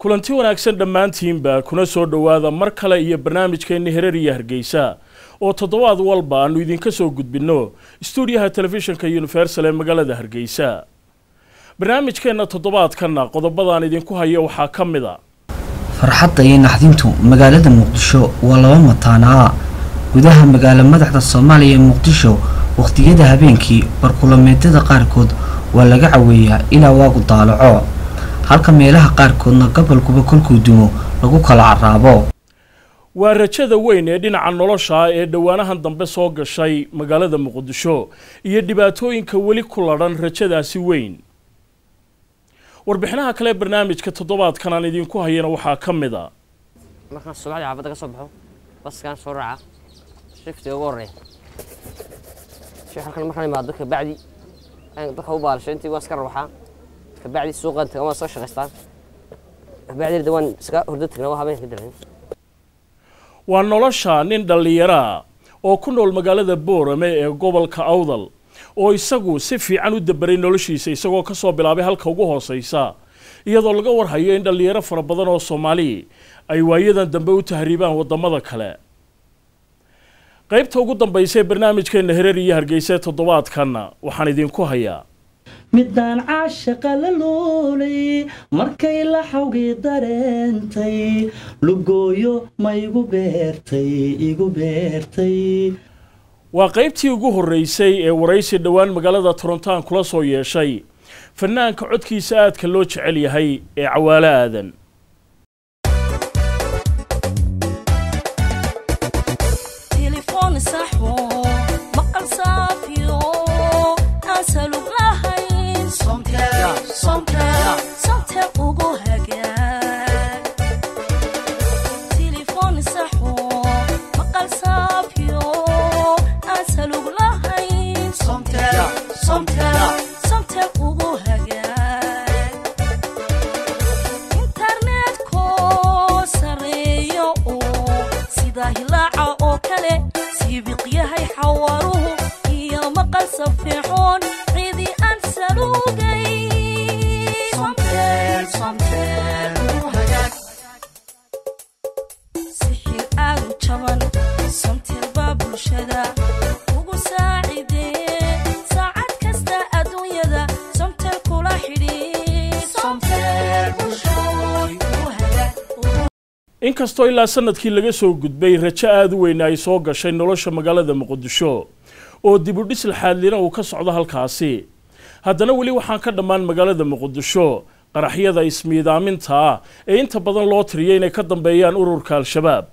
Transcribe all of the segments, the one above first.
kulanti wanaagsan dhammaantiinba kuna soo dhowaada mar kale iyo barnaamijkeenni hereer iyo hargeysa oo toddobaad walba aanu idinka soo gudbinno stuudiyaha telefishinka universal ee magaalada hargeysa barnaamijkeenna toddobaadkanna qodobadaan idinku hayo waxaa ka mid a farxadda iyo naxdintu magaalada muqdisho waa laba mataanaa gudaha magaalo madaxda soomaaliya ee muqdisho wakhtiyada habeenkii barkulameedyada qaarkood waa laga caweeyaa ilaa waagu daalaco halka meelaha qaarkoodna gobolkuba kolkuu dumo lagu kala caraabo waa rajada weyn ee dhinaca nolosha ee dhowaanahan dambe soo gashay magaalada muqdisho iyo dhibaatooyinka weli ku ladhan rajadaasi weyn warbixinaha kale barnaamijka toddobaadkan aan idinku hayana waxaa ka mid a markaan subaxdii xaafadda ka soo baxo baskaan soo raaca shiftiga ugu horreeya shi halkan markaan imaado kabacdi aan dadka u baalasho intii waan iska rawaxaa kabacdi suuqaan taga waan soo shaqaystaan kabacdi waan iska hurdo tagnaa waa habeenka dalan waa nolosha nin dhallinyaraa oo ku nool magaalada boorame ee gobolka awdal oo isagu si fiican u dabaray noloshiisa isagoo ka soo bilaabay halka ugu hooseysa iyadoo laga warhayo in dhallinyaro fara badan oo soomaali ay waayadan dambe u tahriibaan waddamada kale qaybta ugu dambaysa ee barnaamijkeenna hereer iyo hargeysa toddobaadkanna waxaan idinku hayaa midaan caashaqa la loolay markay la xawgii dareentay lugooyo ma igu beertay igu beertay waa qaybtii ugu horreysay ee waraysi dhowaan magaalada torontoan kula soo yeeshay fanaanka codkiisa aadka loo jecel yahay ee cawaalo aadan inkastoo ilaa sanadkii laga soo gudbay rajo aada u weyn ay soo gashay nolosha magaalada muqdisho oo dibudhis laxaadlina uu ka socdo halkaasi haddana weli waxaan ka dhammaan magaalada muqdisho qaraxyada ismiidaaminta ah ee inta badan loo tiriyay inay ka dambeeyaan ururka al-shabaab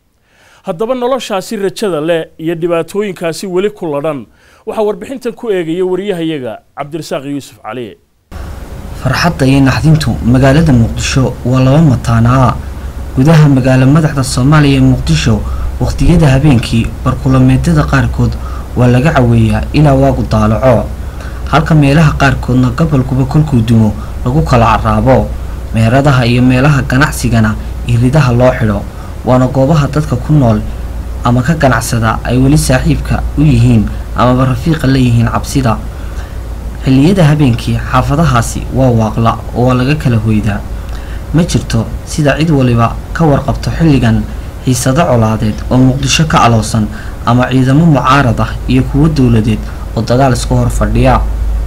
haddaba noloshaasi rajada leh iyo dhibaatooyinkaasi weli ku ladhan waxaa warbixintan ku eegaya wariyahayaga cabdirasaaq yuusuf cali farxadda iyo naxdintu magaalada muqdisho waa laba mataanaa gudaha magaalo madaxda soomaaliya ee muqdisho wakhtiyada habeenkii barkulameedyada qaarkood waa laga caweeyaa ilaa waagu daalaco halka meelaha qaarkoodna gobolkuba kolkuu dumo lagu kala caraabo meheradaha iyo meelaha ganacsigana iridaha loo xidho waana goobaha dadka ku nool ama ka ganacsada ay weli saaxiibka u yihiin amaba rafiiqa la yihiin cabsida xilliyada habeenkii xaafadahaasi waa waaqla oo waa laga kala hoydaa ma jirto sida cid waliba ka warqabto xilligan xiisado colaadeed oo muqdisho ka aloosan ama ciidamo mucaarad ah iyo kuwo dowladeed oo dagaal isku hor fadhiya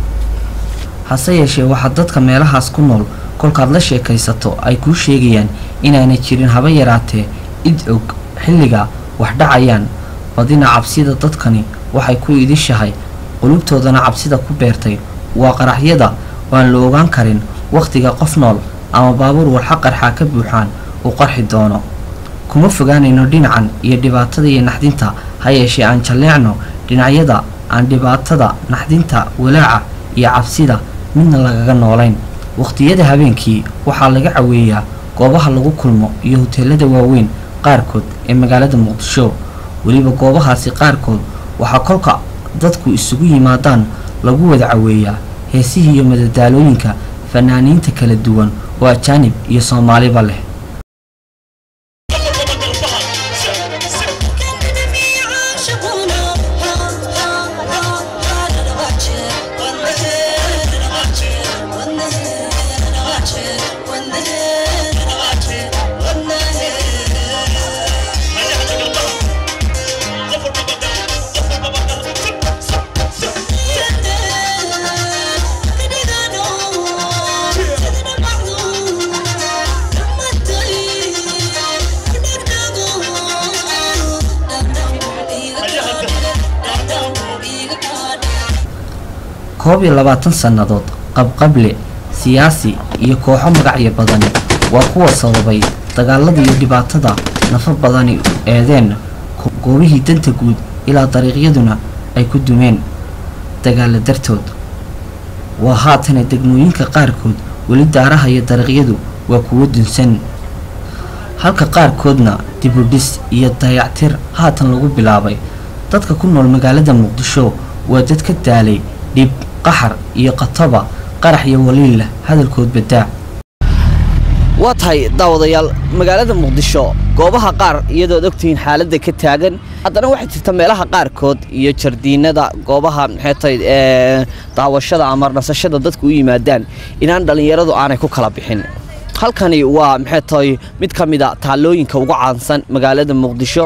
hase yeeshee waxaa dadka meelahaas ku nool kolkaad la sheekaysato ay kuu sheegayaan inaanay jirin haba yaraatee id og xilliga wax dhacayaan badina cabsida dadkani waxay ku idishahay qulubtoodana cabsida ku beertay waa qaraxyada waan la ogaan karin wakhtiga qof nool ama baabuur walxa qarxaa ka buuxaan uu qarxi doono kuma fogaanayno dhinacan iyo dhibaatada iyo naxdinta ha yeeshee aan jalleecno dhinacyada aan dhibaatada naxdinta walaaca iyo cabsida midna lagaga noolayn wakhtiyada habeenkii waxaa laga caweeyaa goobaha lagu kulmo iyo hoteelada waaweyn qaarkood ee magaalada muqdisho weliba goobahaasi qaarkood waxaa kolka dadku isugu yimaadaan lagu wada caweeyaa heesihii iyo madadaalooyinka fanaaniinta kala duwan oo ajaanib iyo soomaaliba leh When the koob iyo labaatan sannadood qabqable siyaasi iyo kooxo magacyo badani waa kuwa sababay dagaalada iyo dhibaatada nafa badani eedeen goobihii danta guud ilaa dariiqyaduna ay ku dumeen dagaala dartood waa haatana degmooyinka qaarkood weli daaraha iyo dariiqyadu waa kuwo dunsan halka qaarkoodna dibudhis iyo dayactir haatan lagu bilaabay dadka ku nool magaalada muqdisho waa dad ka daalay dhib qaxar iyo qataba qarax iyo waliilla hadalkood badaa waa tahay daawadayaal magaalada muqdisho goobaha qaar iyadood ogtihiin xaaladda ka taagan haddana waxay jirta meelaha qaarkood iyo jardiinada goobaha maxay tahay ee daawashada ama nasashada dadku u yimaadaan inaan dhallinyaradu aanay ku kala bixin halkani waa maxay tahay mid ka mid a taalooyinka ugu caansan magaalada muqdisho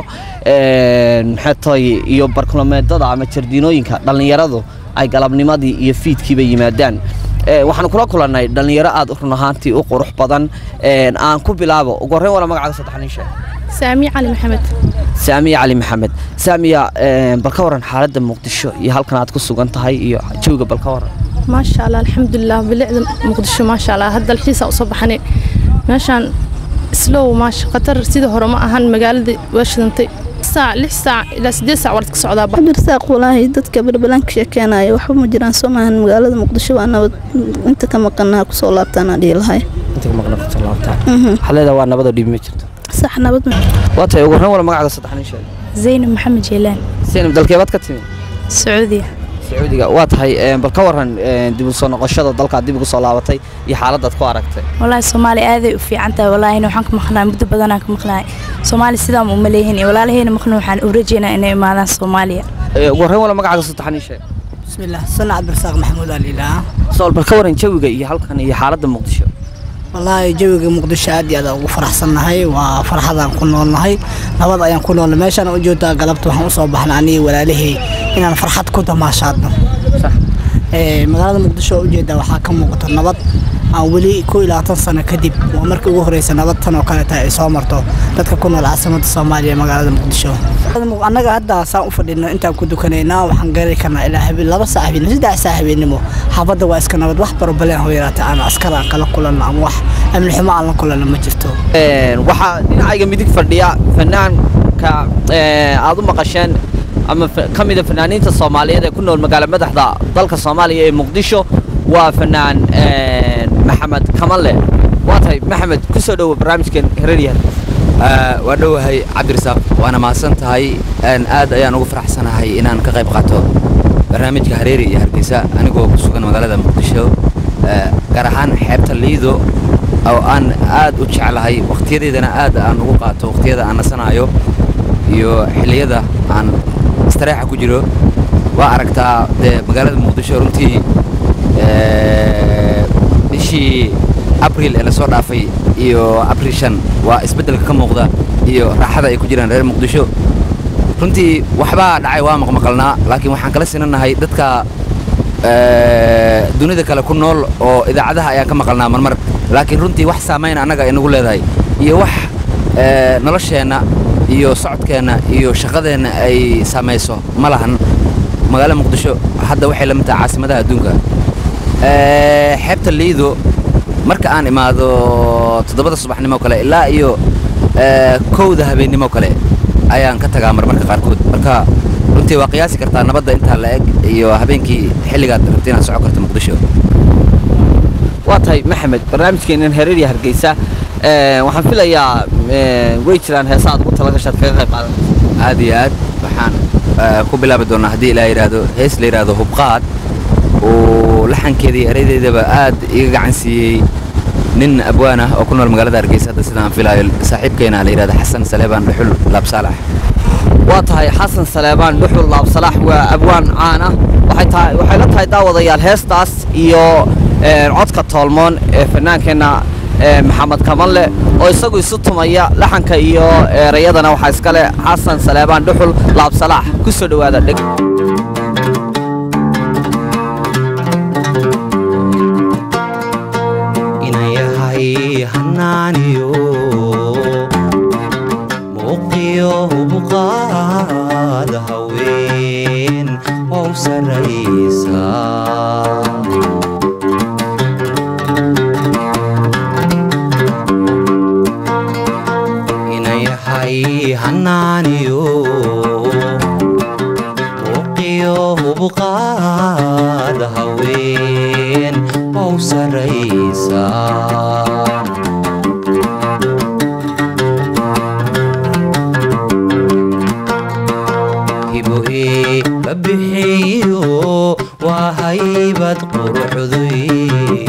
maxay tahay iyo barkulameedada ama jardiinooyinka dhallinyaradu ay galabnimadii iyo fiidkiiba yimaadaan waxaan kula kulannay dhallinyaro aad run ahaantii u qurux badan aan ku bilaabo ugu horreyn wala magacaaga saddex nin sheeg saamiye cali maxamed saamiya cali maxamed saamiya bal ka waran xaaladda muqdisho iyo halkan aad ku sugan tahay iyo jawiga bal ka waran maasha allah alxamdulilah bilicda muqdisho maasha allah hadda dalxiisa usoo baxnay meeshaan islow maasha khatar sidii hore ma ahan magaalada waa shidantay saac lix saac ilaa sideed saac waad ka socdaa cabdirasaaq walaahi dadka barbalanka sheekeenaya waxba ma jiraan soo maahan magaalada muqdisho waa nabad inta ka maqanaa kusoo laabtaanaa dhihi lahay inta ka maqnaa kusoo laabtaan waxaa leedahay waa nabada dhibi ma jirto sax nabad ma waa tahay ugu horreyn wala magacaaga saddex nin sheeg zaynab maxamed jeelaan zaynab dalkeebaad ka timi sacuudiya sacuudiga waa tahay bal ka waran dib u soo noqoshada dalkaad dib ugu soo laabatay iyo xaaladaad ku aragtay walaahi soomaaliya aaday u fiican tahay walaahina waxaan ka maqnaa muddo badanaan ka maqnaay soomaaliya sidaa ma uma leeyihin iyo walaalahayna maqna waxaan u rajeynaa inay imaadaan soomaaliya ugu horreyn wala magacaaga saddex nin sheeg bismillah sana cabdirasaaq maxamuud aliilaa sool bal ka waran jawiga iyo halkan iyo xaaladda muqdisho wallaahi jawiga muqdisho aad iyo aad ugu faraxsannahay waa farxadaan ku noolnahay nabad ayaan ku noolnay meeshaan u joogtaa galabta waxaan usoo baxnay aniga walaalihii inaan farxad ku damaashaadno magaalada muqdisho oo ujeedaa waxaa ka muuqata nabad aan weli ku ilaatan sano kadib waa markii ugu horeysa nabad tan oo kale tahay ay soo marto dadka ku nool caasimada soomaaliya magaalada muqdisho annaga hadda saan u fadhino intaan ku dukanaynaa waxaan gaari karnaa ilaa habeen laba saac habeen saddex saac habeennimo xaafadda waa iska nabad wax barobaleen hoo yaraatay aan askar aan kala kulanno ama wax amni xumo aan la kulanno ma jirto waxaa dhinacayga midig fadhiya fanaanka aad u maqasheen ama ka mida fanaaniinta soomaaliyeed ee ku nool magaala madaxda dalka soomaaliya ee muqdisho waa fanaan maxamed kamalle waa tahay maxamed ku soo dhowo barnaamijkan heraryahan waa dhowahay cabdirasaaq waana mahadsan tahay aad ayaan ugu faraxsanahay inaan ka qayb qaato barnaamijka hareeri iyo hargeysa anigoo ku sugan magaalada muqdisho gaar ahaan xeebta liido oo aan aad u jeclahay wakhtiyadeedana aad aan ugu qaato wakhtiyada aan nasanaayo iyo xilliyada aan istareexa ku jiro waa aragtaa dee magaalada muqdisho runtii bishii abril ee lasoo dhaafay iyo abril shan waa isbeddelka ka muuqda iyo raaxada ay ku jiraan reer muqdisho runtii waxbaa dhacay waa maqmaqalnaa laakiin waxaan kala sinanahay dadka dunida kale ku nool oo idaacadaha ayaan ka maqalnaa marmar laakiin runtii wax saamayn annaga inagu leedahay iyo wax nolosheenna iyo socodkeenna iyo shaqadeenna ay saamayso ma lahan magaalada muqdisho hadda waxay la mid tahay caasimadaha adduunka xeebta liido marka aan imaado toddobada subaxnimo kale ilaa iyo kowda habeennimo kale ayaan ka tagaa marmarka qaarkood marka runtii waa qiyaasi kartaa nabadda intaa la eg iyo habeenkii xilligaad rabta inaad socon karto muqdisho waa tahay maxamed barnaamijkeenan hereerya hargeysa waxaan filayaa way jiraan heesa aad ugu talagashaad kaga qayb qaadan aad iyo aad waxaan ku bilaabi doonaa haddii ilaa yidhaahdo hees la yidhaahdo hubqaad oo laxankeeda iyo ereydeedaba aad iga gacan siiyey nin abwaan ah oo ku nool magaalada hargeysa hadda sidaan filaayo saaxiibkeena la yidhahdo xasan saleebaan dhuxul laabsaalax waa tahay xasan saleebaan dhuxul laabsalaax waa abwaan caan ah waxay tahay waxay la tahay daawadayaal heestaas iyo codka toolmoon ee fanaankeenna maxamed kamalle oo isagu isu tumaya laxanka iyo erayadana waxaa iskale xasan saleebaan dhuxul laabsalaax ku soo dhowaada dheg hanaaniyo muuqiyo hubqaad haween wow saraysaa yahay hanaaniyo uqiyo hubqaad haween ow saraysan hiboe babixiyo waa haybad quruxduy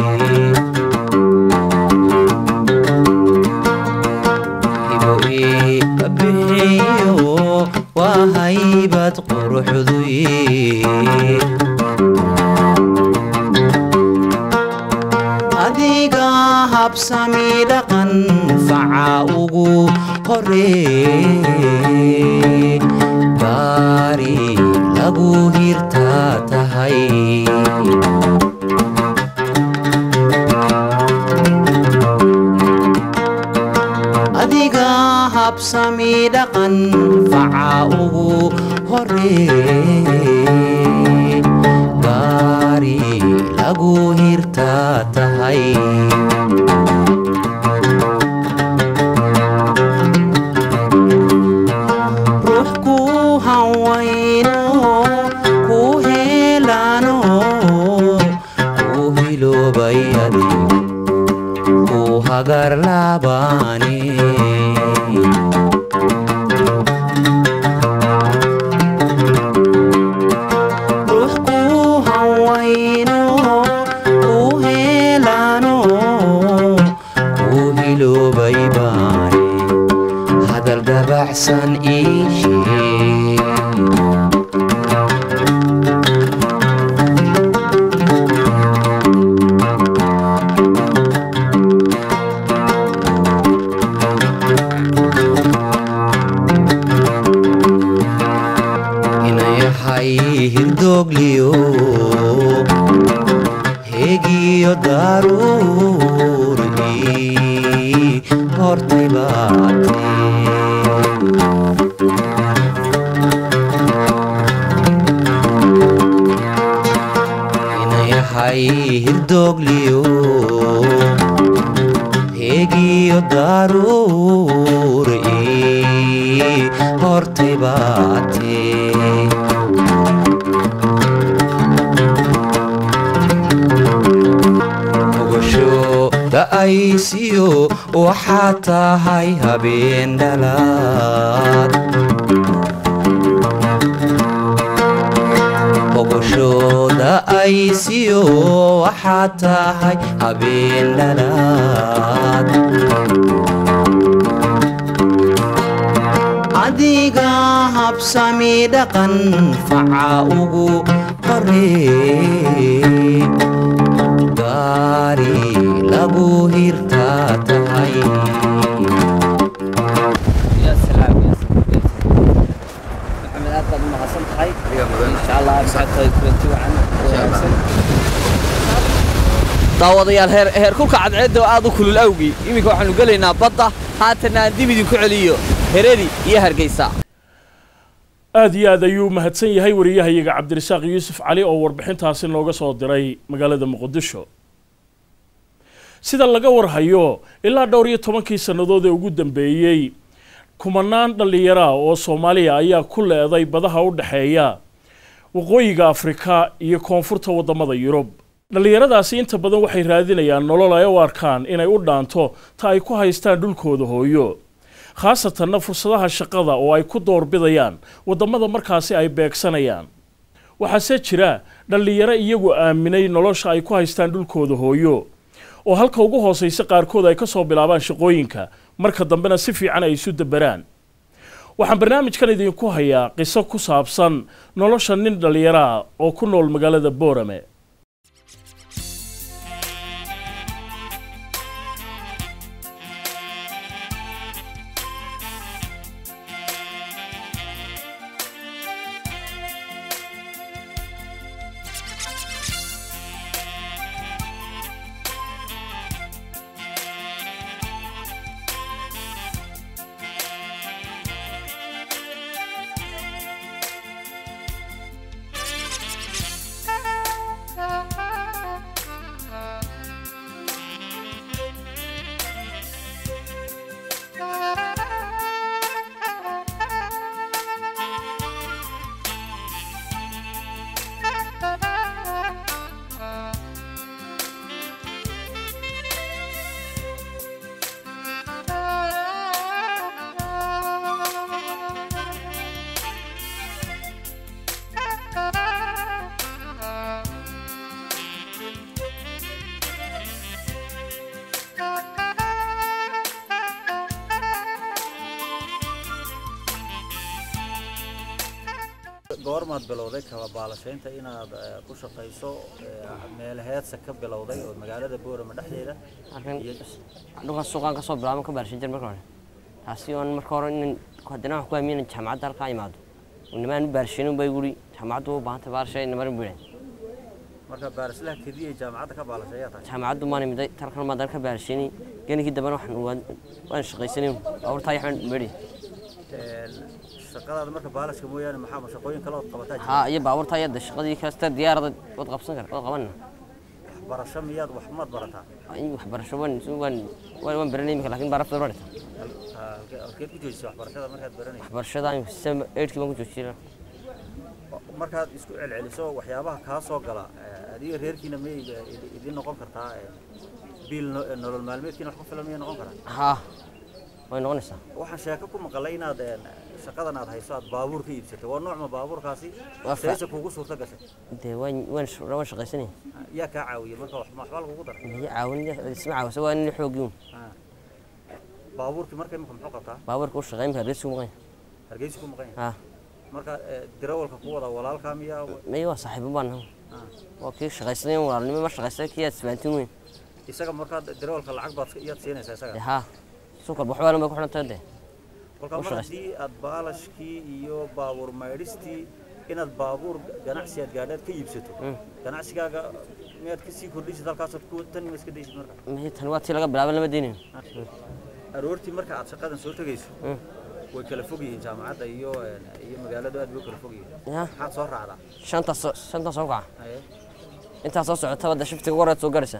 hiboe babixiyo waa haybad quruxduy adiga habsami dhaqan faca ugu horee gaari lagu hirtaa tahay adiga habsami dhaqan faca ugu horee gaari lagu hirtaa tahay ruux ku hawayno ku helano ku hiloobay adig ku hagar laabane ruux ku hawayno ku helano ku hiloobay baane hadal dabacsan ii sheeg inayahay hirdoogliyo heegiyo daruur ii hortay baatee inayahay hirdoogliyo heegiyo daruur ii hortay baatee ogasho da'aysiyo waxaa tahay habeen dhalaad ogasho da'aysiyo waxaa tahay habeen dhalaad adiga habsami dhaqan faca ugu horee gaari lagu hirtaa tahay يا سلام يا سلام محمد aad baad u mahadsan tahay insha allah socodkooda kulanti wacan wanaagsan daawadayaal heer heer kulka cadceedda oo aad u kulul awgii iminka waxaanu gelaynaa badda haatana aan dib idinku celiyo hereri iyo hargeysa aad iyo aad ayuu mahadsan yahay wariyahayaga cabdirasaaq yuusuf cali oo warbixintaasi nooga soo diray magaalada muqdisho sida laga warhayo ilaa dhowr iyo tobankii sannadood ee ugu dambeeyey kumanaan dhallinyara oo soomaaliya ayaa ku leeday badaha u dhexeeya waqooyiga afrika iyo koonfurta waddamada yurub dhallinyaradaasi inta badan waxay raadinayaan nolol ay u arkaan inay u dhaanto ta ay ku haystaan dhulkooda hooyo khaasatanna fursadaha shaqada oo ay ku doorbidayaan waddamada markaasi ay beegsanayaan waxaase jira dhallinyaro iyagu aaminay nolosha ay ku haystaan dhulkooda hooyo oo halka ugu hoosaysa qaarkood ay ka soo bilaabaan shaqooyinka marka dambena si fiican ay isu daberaan waxaan barnaamijkan idinku hayaa qiso ku saabsan nolosha nin dhallinyaro ah oo ku nool magaalada boorame goormaad bilowday kaba baalashaynta inaad eh, ku shaqayso eh, meel heedsa ka bilowday oo magaalada boorama dhexdeeda halkan dhulkan suuqaan kasoo bilaabo ka baarshan jir marka hore taasi oon marka hore inan haddana waxaan ku aamiin in jaamacadda halkaa imaado nimaan baarshanin bay guri jaamacaddu u baahantay baarshay namarin buu marka baarislaha kediya ee jaamacadda ka baalashay ayaa tahay jaamacaddu maan imiday tarkan maa dan ka baarshani genikii dambena waxaan waan waan shaqaysanay baabuurtaa yaxaan medhi Een, shaqadaada marka baalashka mooyaane maxaa ma shaqooyin kale ood qabataa jira? haa iyo baabuurtaa yadda shaqadii kasta diyaarada wad qabsan kar wad qabanna waxbarasho miyaad wax maad barataa in waxbarasho waan waan waan waan baranay imika laakiin baarafta barata Ah, halkee- halkeed ku joojisay waxbarashada markaad baranaysa waxbarashada sem eidhkii baan ku joojiyay markaad isku celceliso waxyaabaha kaa soo gala eh, adiga reerkiina may idin noqon kartaa eh, biil no- eh, nolol maalmeedkiina wax ku filan miyay noqon karaa haa way noqonaysaa waxaan sheeko ku maqalay inaad een, shaqadan aad hayso aad baabuur ka iibsatay waa noocma baabuurkaasi Waa fa- sayse kugu suurta gashay dee waan waan sh- waan shaqaysanay yaa kaa caawiyey marka wax waxba lagugu daray miya caawin isma caawisa waa nin xoogiun Ah. baabuurkii marka imika muxuu qabtaa baabuurka u shaqeyn baa hargeysa ku maqan hargeysa ku maqan yahay haa marka eh, dirawalka ku wada walaalkaa miyaa miya waa saaxiibo baan nahay Ah. waa kii shaqaysanay walaalnimo ma shaqaystay kii aad isbaantin weyn isaga markaa dirawalka lacag baad iyaad siinaysaa isaga dee haa suuqal waxbaa ma ku xidhan tahay dee kolka u mar shaqaysta. haddii aad baalashkii iyo baabuur maydhistii inaad baabuur ganacsi aad gaadhaad ka iibsato ganacsigaaga miyaad ka sii kordhisid halkaasood ku tan ma iska daysid marka miya tan waa tii laga bilaaban lama deynayo aroortii marka aad shaqadan soo tegayso Mm. way kala fog yihiin jaamacadda iyo een, iyo magaaladu aad bay u kala fog yihiin Ya. maxaad soo raacdaa shantaas soo- shantaas soo kaca Haye. intaa soo socota wadda shiftiga ugu horeed soo garaysa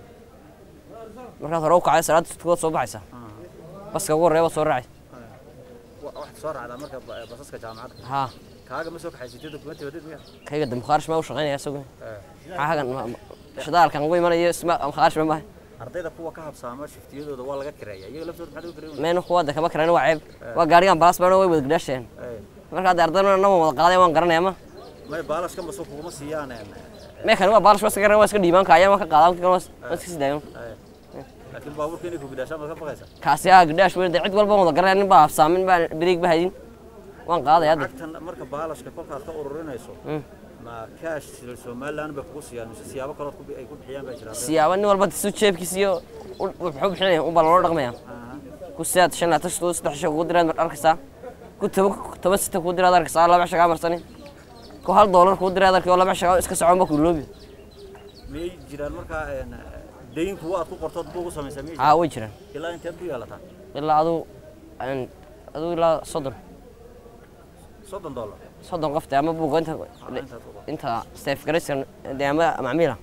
markaad hore u kacay salaada shiftigood soo baxaysa baska ugu horeeya waad soo raacay Wa- waxaad soo raacdaa marka ba- basaska jaamacadda haa kaaga ma soo kaxaysatid dokumenti wadid miya kayga dambe khaarish maa u shaqaynaya isagu Eh. maxaa hagan ma- ma- shidaalkan ugu imanayo isma khaarish ma maahay ardayda kuwa ka habsaama shiftiyadooda waa laga kireeya iyaga laftooda maxaad uga kireeya meena kuwa hadda kama karaan waa ceeb waa gaarigan balas baana way wada gadaasheen marka hadda ardayna nama wada qaaday waan garanaya ma may baalashka maso kuguma siiyaan een, meekan waa baalash waska garan waa iska dhiibaan kaaya waa ka qaadan kan waa iska sii daagan eh. laakiin baabuurka inay ku gidhaashaan baad ka baqaysaa kaasi aa gadaash weyn cid walba wada garanaya nin baa hafsaamin baa beriig ba haydin waan qaadaya hadda lacagtan marka baalashka kolkaad ka ururinayso ma kaash somaliland bay kugu siiyaan mise siyaabo kalood ku bi- ay ku bixiyaan baa jira siyaabo nin walba su jeebkiisa iyo u- wuxuu bixinaya unbaa loola dhaqmaya ku sidaad shan laatan shadoo saddex shan kugu diraad mar arkaysaa ku toban toban sita kugu diraad arkaysaa laba shagaa marsani ku hal doolar kugu diraad arkay oo laba shagaa iska soconba ku loobi miyay jiraan markaa een, dayn kuwa aad ku qortood buugu samaysaa miyay haa way jiraan ilaa inteed ku yeelataa ilaa aduu aan- aduu ilaa soddon soddon dollar soddon qofte ama buuga inta intaad ku qorto inta seef garaysan dee ama macmiila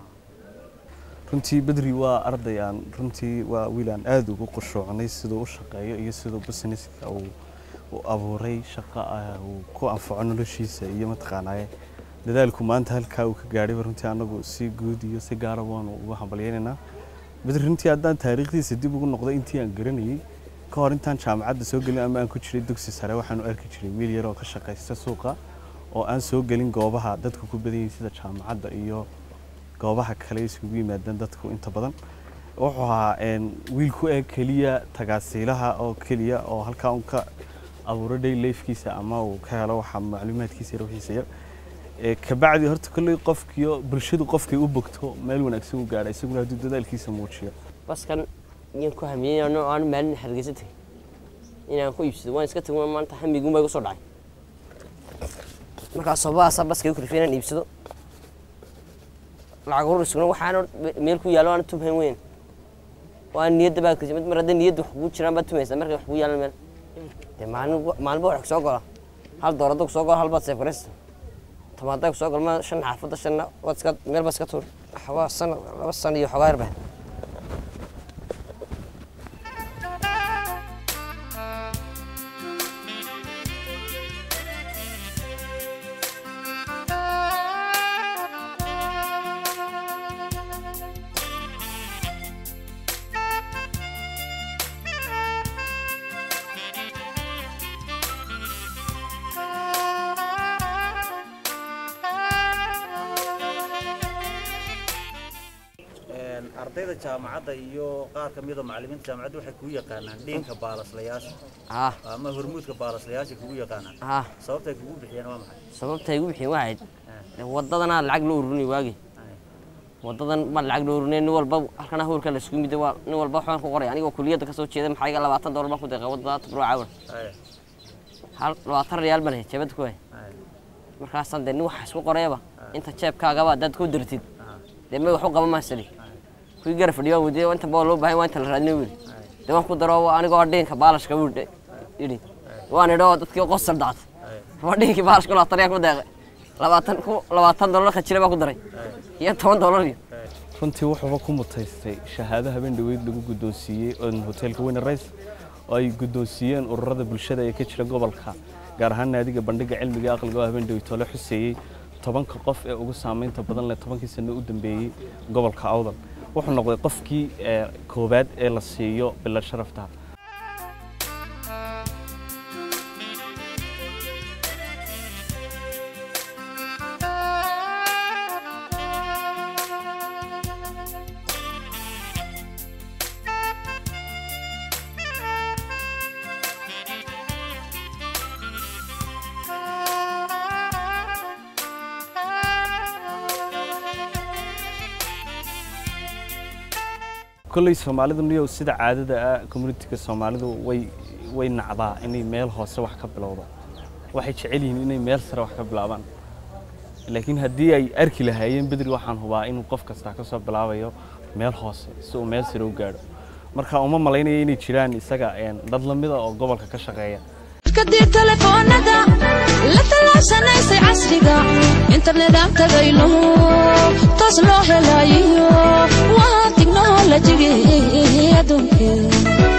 runtii bedri waa arday aan runtii waa wiil aan aada ugu qushuucnay siduu u shaqeeyo iyo siduu businesska uu u abuuray shaqo ah uu ku anfaco noloshiisa iyo mataqaanaaye dadaalku maanta halkaa uu ka gaadhayba runtii anagu si guud iyo si gaara waanu ugu hambalyaynaynaa bedri runtii haddaan taariikhdiisa dib ugu noqdo intii aan garanayay ka hor intaan jaamacadda soo gelin ama aan ku jiray dugsi sare waxaanu arki jiray wiil yar oo ka shaqaysta suuqa oo aan soo gelin goobaha dadku ku badan yihiin sida jaamacadda iyo goobaha kale isugu yimaadaan dadku inta badan wuxuu ahaa een, wiil ku eg keliya tagaasiilaha oo keliya oo halkaa un ka abuuro day lifkiisa ama uu ka helo waxa macluumaadkiisa iyo wixiisa yar Ee, kabacdi horta kolley qofkiyo bulshadu qofkay u bogto meel wanaagsan u gaadha isaguna hadduu dadaalkiisa muujiyo baskan iyaan ku hamiyey ano aan maalin hargeysa tegay inaan ku iibsado waan iska tegay maanta hamigun baa igu soo dhacay markaas sobaasa baska igu kalifay inaan iibsado lacag ururisuna waxaan meel ku yaalo aan tumhayn weyn waa niyadda baa kasi mar hadday niyadda wax kugu jiraan baad tumaysaa markay wax kugu yaalan meel dee maalin maalinba wax kusoo gola hal doolarada kusoo gola hal baad seef garaysa tamaada kusoo golma shan xaafadda shanna waad iska meel baad iska tuur waxbaa sana laba sana iyo xogaa yarbaa ardayda jaamacadda iyo qaar ka mida macallimiinta jaamacadda waxay kugu yaqaanaan dhiinka baalaslayaasha ah ama hormuudka baalaslayaasha kugu yaqaanaan ah sababtay kugu bixiyeen waa maxay sababta igu bixiyeen waxayd dee waddadanaa lacag loo ururinay waagi waddadan baan lacag loo ururinay nin walba halkana hawlka la isku mid waa nin walba waxbaan ku qoray anigoo kuliyadda kasoo jeeda maxaa iga labaatan doolar baan ku deeqay waddada tabro caawan hal labaatan riyaal baan hay jeebada ku hay markaasaan dee nin wax isku qorayaba inta jeebkaagaba haddaad ku dirtid dee may wax u qaba maasali kuwii gara fadhiyo waan weydiiyey inta baa loo baahan waa inta la raadinay wili dee waan ku daro anigoo dhiinka baalashka wuu yidhi waan idho dadkii qosal dhactay waa dhiinkii baalashka labaatan riyaal ku deeqay labaatan ku labaatan doolar khajire baa ku daray iyo toban doolar iyo runtii wuxuuba ku mutaystay shahaado habeen dhaweyd lagu guddoonsiiyey oo hoteelka weyne rays oo ay guddoonsiiyeen ururada bulshada ee ka jira gobolka gaar ahaan naadiga bandhiga cilmiga ee aqliga oo habeen dhaweyd tole xuseeyey tobanka qof ee ugu saamaynta badan leh tobankii sano u dambeeyey gobolka awdal wuxuu noqday qofkii ee koowaad ee la siiyo bilad sharafta kolley soomaalidu niyow sida caadada ah communitiga soomaalidu way way nacdaa inay meel hoose wax ka bilowdo waxay jecel yihiin inay meel sare wax ka bilaabaan laakiin haddii ay arki lahaayeen bedri waxaan hubaa inuu qof kastaa ka soo bilaabayo meel hoose si uu meel sare u gaadho marka uma malaynaya inay jiraan isaga dad lamida oo gobolka ka shaqeeya kadib telefoonada la tallaabsanaysay casriga internet aan tagayno taas loo helayo waa tiknolojigii adduunkee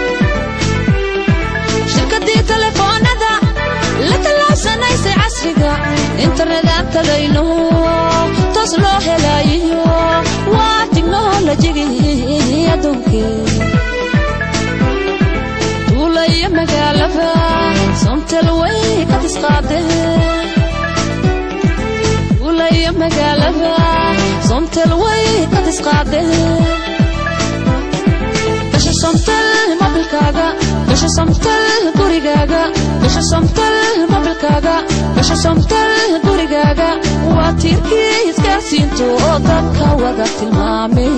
shirkadii telefoonada la tallaabsanaysay casriga internet aan tagayno taas loo helayo waa tiknolojigii adduunkee tuulaya magaalada somtel way ka tisqaadeen tuulaya magaalada somtel way ka tisqaadeen gasha somtel mobilkaaga gasha somtel gurigaaga gasha somtel mobilkaaga gasha somtel gurigaaga waa tiirkii isgaarsiintu oo dadka wada tilmaamay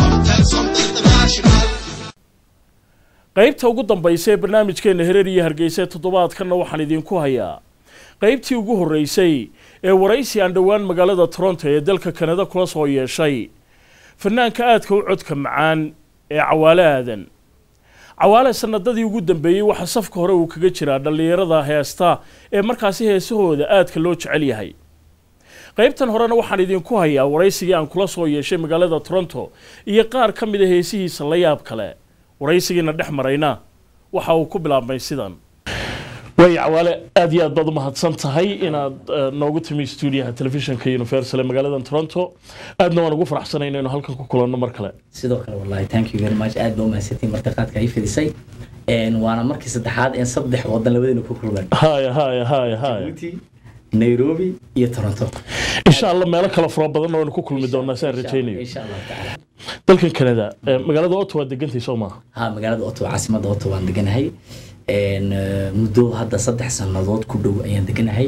qaybta ugu dambaysa ee barnaamijkeena hereer iyo hargeysa toddobaadkanna waxaan idinku hayaa qaybtii ugu horreysay ee waraysi aan dhowaan magaalada toronto ee dalka kanada kula soo yeeshay fanaanka aadka u codka macaan ee cawaale aadan cawaale sanadadii ugu dambeeyey waxaa safka hore uu kaga jiraa dhallinyarada heesta ee markaasi heesahooda aadka loo jecel yahay qaybtan horena waxaan idinku hayaa waraysigii aan kula soo yeeshay magaalada toronto iyo qaar ka mid a heesihiisa la yaab kale waraysigiina dhex marayna waxa uu ku bilaabmay sidan way cawaale aad iyo aad baad u mahadsan tahay inaad noogu timi stuudiyaha telefishinka universal ee magaalada toronto aadna waan ugu faraxsanay inaynu halkan ku kulanno mar kale sidoo kale wallahi thank you very much aad baa umahadsantiin martiqaadka ay fidisay waana markii saddexaad een saddex wadan labadayna ku kulmeen haya haya haya haya nairobi iyo toronto insha allah meelo kale fara badan waynu ku kulmi doonaa saan rajaynayo insha allah tacaala dalkan kanada magaalada ottawa degantay soo maaha ha magaalada ottawa caasimadda ottawa aan deganahay muddo hadda saddex sannadood ku dhow ayaan deganahay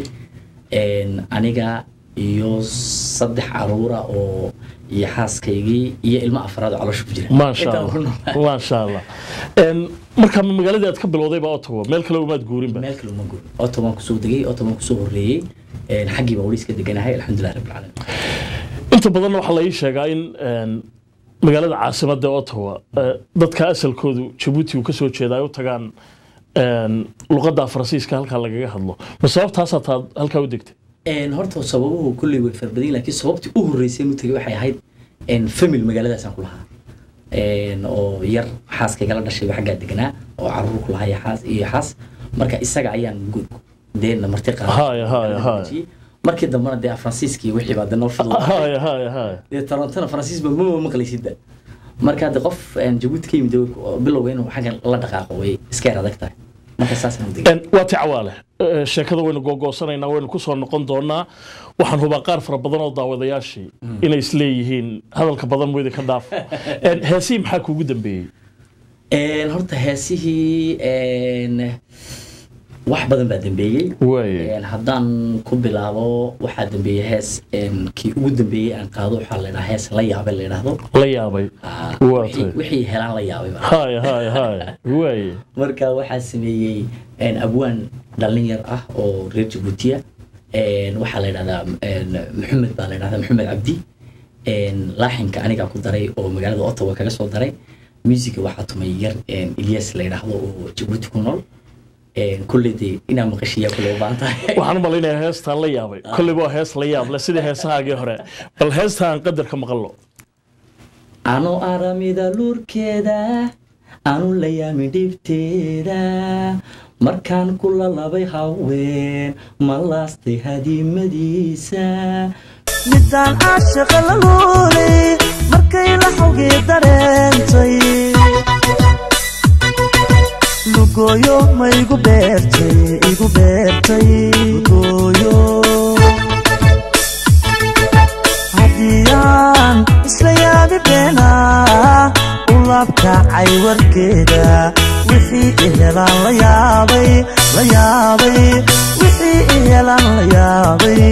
aniga iyo saddex caruura oo iyo xaaskaygii iyo ilmo afraad oo caloosha ku jira maasha allah maasha allah markaa magaaladii aad ka bilowdayba ottawa meel kale umaad guurinba meel kale uma guurin ottawa waan kusoo degay ottawa waan kusoo horreeyey xaggii baa weli iska deganahay alxamdulilah rabbil caalamiin inta badanna waxaa la ii sheegaa in magaalada caasimadda ottawa dadka asalkoodu jabuuti uu ka soo jeeda ay u tagaan luqadda faransiiska halkaa lagaga hadlo ma sababtaasaa taad halkaa u degtay horta sababuhu kulley way farbadayin laakiin sababtii u horreysay u tegay waxay ahayd famil magaaladaasaan ku lahaa oo yar xaaskaygala dhashay xaggaa deganaa oo caruur ku lahaa xaas iyo xaas marka isaga ayaan deena marti qaaday markii dambena dee faransiiskii wixii baa de noo fidla dee torontona faransiis ba mama maqlaysidba marka de qof jabuuti ka yimid bilowga inuu xagga la dhaqaaqo way iska yar adag tahay marka saasaan u degay Een, waa ti cawaale Eh, sheekada waynu googoosanaynaa waynu ku soo noqon doonaa waxaan hubaa qaar fara badan oo daawadayaashii inay isleeyihiin hadalka badan muyda ka dhaaf Een, heesihii maxaa kuugu dambeeyey Een, horta heesihii een, wax badan baa dambeeyey Een, haddaan ku bilaabo waxaa dambeeyey hees een, kii ugu dambeeyey aan qaado waxaa la dhahaa hees la yaabay la yidhaahdo la yaabay waa wixii tay wixii helaan la yaabay baa. hay hay hay waaye marka waxaa sameeyey een, abwaan dhallin yar ah oo reer jabuutiya Een, waxaa la yidhahdaa een, maxamed baa la yidhahdaa maxamed cabdi Een, laaxinka anigaa ku daray oo magaalada ottawa kaga soo daray musiga waxaa tumay yar een, ilyas la yidhaahdo oo jabuuti ku nool Een, kolley dee inaa maqashiyaa kule u baahan tahay waxaan u malaynayaa heestaan la yaabay kolley waa hees la yaab leh sidii heesahaagii hore bal heestaan qadar ka maqallo ano aramida luurkeeda anu la yaamin dhibteeda markaan ku lalabay haween ma laastay hadiimadiisa midaan caashaqa la luulay markay la xawgii dareentay lugooyo ma igu beertay igu beertay lugooyo haddiyaan isla yaabi beenaa u laabkacay warkeeda wixii i helaan la yaabay la yaabay wixii i helaan la yaabay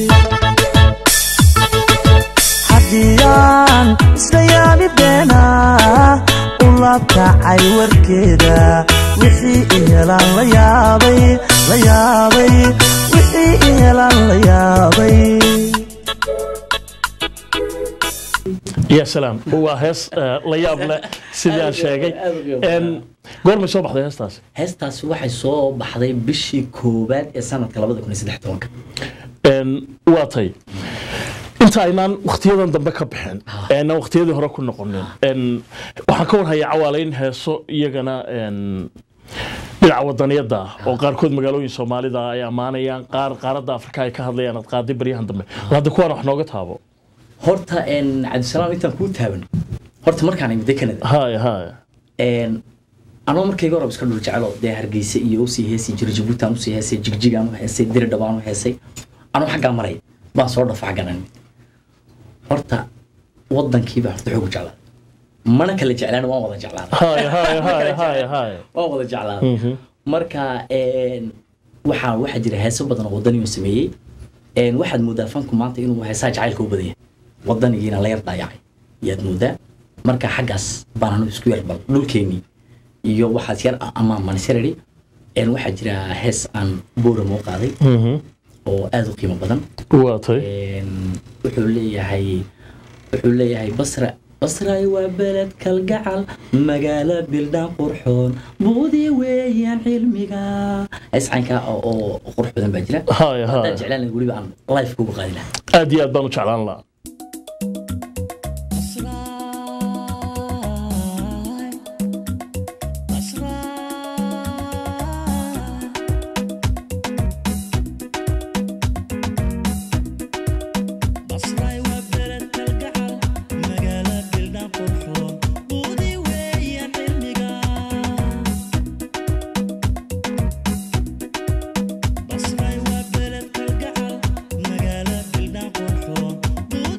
haddiyaan isla yaabi beenaa u laabkacay warkeeda wixii i helaan la yaabay la yaabay wixii i helaan la yaabay ya salaam waa hees eh, la yaab leh sidii aan sheegay Een, goormay soo baxday heestaasi heestaasi waxay soo baxday bishii koowaad ee sanadka labada kun iyo saddex tobanka Een, waa tay inta aynaan wakhtiyadan dambe ka bixin eena wakhtiyadii hore ku noqonin Een, waxaan ka warhayaa cawaale in heeso iyagana een, dhinaca wadaniyada ah oo qaarkood magaalooyin soomaalida ay ammaanayaan qaar qaaradda afrika ay ka hadlayaan ad qaaday baryahan dambe bal hadda kuwaan wax nooga taabo horta een, cabdisalaam intaan kuu taaban horta markaan imida canada hay hay Een, anoo markayga hore iska dhul jecelo dee hargeysa iyo usii heesay jiray jabuuti aan usii heesay jigjig aan u heesay diridhab aan u heesay anoo xaggaa maray baan soo dhafa xaggan aan imid horta wadankiiba horta xoogu jeclaa mana kala jeclaan waan wada jeclaana hay hay hay hay hay waan wada jeclaana marka een, waxaa waxaa jira heeso badan oo wadaniyo sameeyey Een, waxaad moodaa fanku maanta inuu heesaha jacaylka u badan yahay wadanigiina la yar daayacay yaad moodaa marka xaggaas baan anu isku yar bal dhulkeenii iyo waxaas yar amaan manisirari waxaa jira hees aan booramo qaaday oo aad u qiimo badan waa tay wuxuu leeyahay wuxuu leeyahay basra basray waa beled kalgacal magaalo bildhaan qurxoon buudii weeyaan cilmiga iscaynka oo oo qurux badan baa jira Hay, hay. haddaan jeclaan lahaa weliba aan life kugu qaadi lahaa aad iyo aad baan u jeclaan lahaa Basray waa beled kalgacal magaalo bildhaan qurxoon